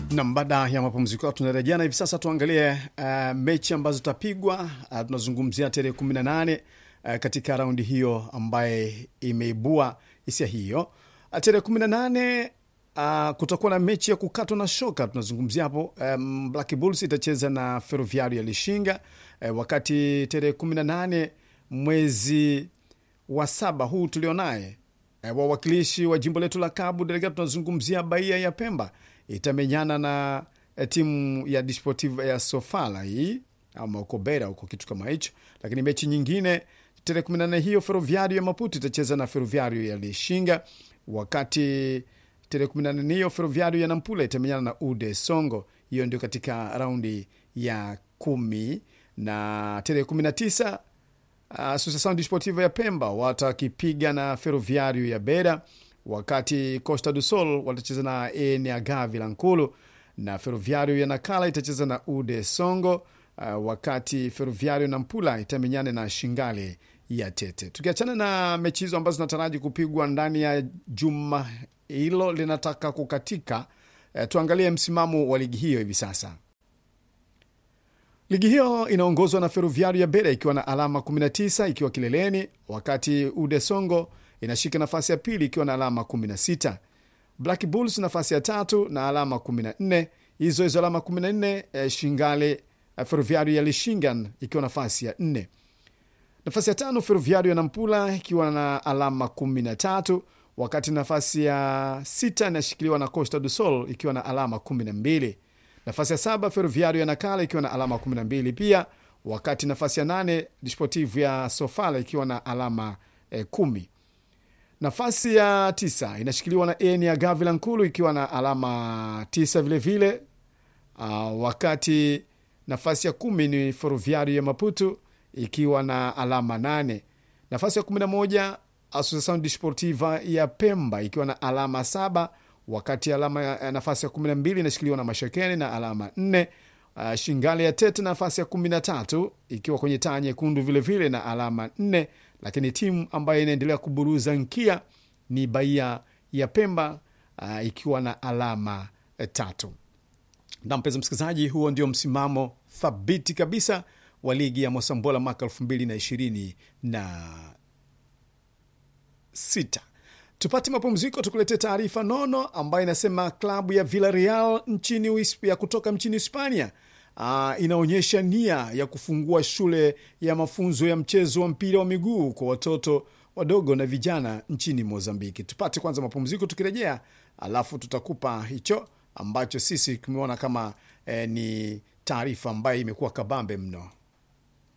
Nam, baada ya mapumziko tunarejea na hivi sasa tuangalie uh, mechi ambazo zitapigwa. Uh, tunazungumzia tarehe 18 uh, katika raundi hiyo ambaye imeibua hisia hiyo. Uh, tarehe 18 uh, kutakuwa na mechi ya kukatwa na shoka. Tunazungumzia hapo um, Black Bulls itacheza na Ferroviario ya Lishinga uh, wakati tarehe 18 mwezi wa saba huu tulionaye uh, wawakilishi wa jimbo letu la Cabo Delgado tunazungumzia Bahia ya Pemba itamenyana na eh, timu ya Desportiva ya Sofala hii ama uko Beira huko kitu kama hicho. Lakini mechi nyingine tarehe 18 hiyo Ferroviario ya Maputo itacheza na Ferroviario ya Lishinga, wakati tarehe 18 hiyo Ferroviario ya Nampula itamenyana na Ude Songo. Hiyo ndio katika raundi ya kumi na tarehe 19 uh, Associação Desportiva ya Pemba watakipiga na Ferroviario ya Beira wakati Costa do Sol watacheza na ENH Vilankulu na Ferroviario ya Nakala itacheza na Ude Songo. Uh, wakati Ferroviario na Mpula itamenyane na Shingale ya Tete. Tukiachana na mechi hizo ambazo zinataraji kupigwa ndani ya juma hilo linataka kukatika, uh, tuangalie msimamo wa ligi hiyo hivi sasa. Ligi hiyo inaongozwa na Ferroviario ya Bera ikiwa na alama 19 ikiwa kileleni, wakati Ude Songo inashika nafasi ya pili ikiwa na alama 16. Black Bulls nafasi ya tatu na alama 14. Hizo hizo alama 14 eh, Shingale eh, Ferroviario ya Lishingan ikiwa nafasi ya 4. Nafasi ya tano Ferroviario ya Nampula ikiwa na alama 13, wakati nafasi ya sita inashikiliwa na Costa do Sol ikiwa na alama 12. Nafasi ya saba Ferroviario ya Nakala ikiwa na alama 12 pia, wakati nafasi ya nane Desportivo ya Sofala ikiwa na alama eh, kumi. Nafasi ya tisa inashikiliwa na ENH ya Gavila Nkulu ikiwa na alama tisa vilevile vile. Uh, wakati nafasi ya kumi ni Ferroviario ya Maputo ikiwa na alama nane. Nafasi ya kumi na moja Associação Desportiva ya Pemba ikiwa na alama saba wakati alama ya nafasi ya kumi na mbili inashikiliwa na Mashakeni na alama nne. Uh, Shingale ya Tete nafasi ya kumi na tatu ikiwa kwenye taa nyekundu vilevile na alama nne, lakini timu ambayo inaendelea kuburuza nkia ni Bahia ya Pemba uh, ikiwa na alama uh, tatu. Na mpenzi msikilizaji, huo ndio msimamo thabiti kabisa wa ligi ya Mosambola mwaka elfu mbili na ishirini na sita. Tupate mapumziko, tukuletee taarifa nono ambayo inasema klabu ya Villarreal nchini Uhisp- ya kutoka nchini Hispania uh, inaonyesha nia ya kufungua shule ya mafunzo ya mchezo wa mpira wa miguu kwa watoto wadogo na vijana nchini Mozambiki. Tupate kwanza mapumziko, tukirejea alafu tutakupa hicho ambacho sisi tumeona kama eh, ni taarifa ambayo imekuwa kabambe mno.